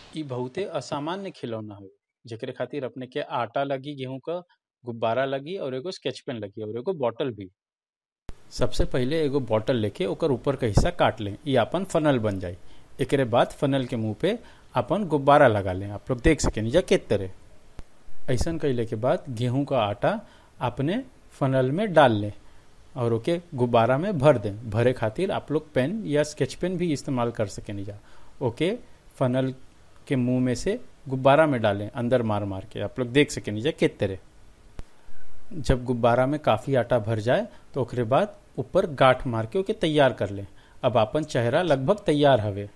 इ बहुते असामान्य खिलौना हवे जेकरे खातिर अपने के आटा लगी गेहूं क गुब्बारा लगी और एगो स्केच पेन लगी और एगो बॉटल भी सबसे पहिले एगो बॉटल लेके ओकर ऊपर का हिस्सा काट लें ये अपन फनल बन जाई एकरे बाद फनल के मुंह पे अपन गुब्बारा लगा लें आप लोग देख सकें जा कित तरह ऐसन कैले के बाद गेहूं का आटा अपने फनल में डाल लें और ओके गुब्बारा में भर दें भरे खातिर आप लोग पेन या स्केच पेन भी इस्तेमाल कर सकें जा ओके फनल के मुंह में से गुब्बारा में डालें अंदर मार मार के आप लोग देख सकें जा कित तरह जब गुब्बारा में काफी आटा भर जाए तो ओकरे बाद ऊपर गांठ मार के ओके तैयार कर लें अब अपन चेहरा लगभग तैयार हवे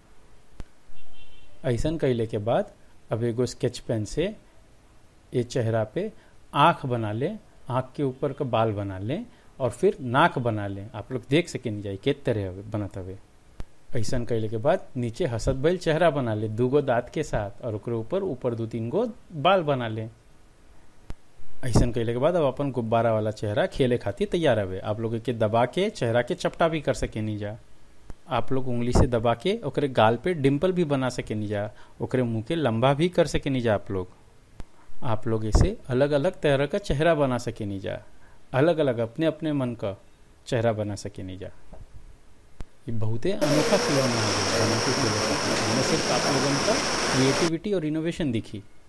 ऐसन कैले के बाद अब एगो स्केच पेन से ये चेहरा पे आंख बना लें आंख के ऊपर का बाल बना लें और फिर नाक बना लें आप लोग देख सके नहीं जाए के तरह हवे बनत हवे ऐसन कैले के बाद नीचे हसत बैल चेहरा बना ले दूगो दांत के साथ और ओकरे ऊपर ऊपर दो तीन गो बाल बना लें ऐसन कैले के बाद अब अपन गुब्बारा वाला चेहरा खेले खातिर तैयार हवे आप लोग के दबा के चेहरा के चपटा भी कर सके नहीं जा आप लोग उंगली से दबा के ओकरे गाल पे डिम्पल भी बना सके नहीं जा ओकरे मुंह के लंबा भी कर सके नहीं जा आप लोग आप लोग इसे अलग अलग तरह का चेहरा बना सके नहीं जा अलग अलग अपने अपने मन का चेहरा बना सके नहीं जा ये बहुते अनोखा खिलौना है सिर्फ आप लोगों का क्रिएटिविटी और इनोवेशन दिखी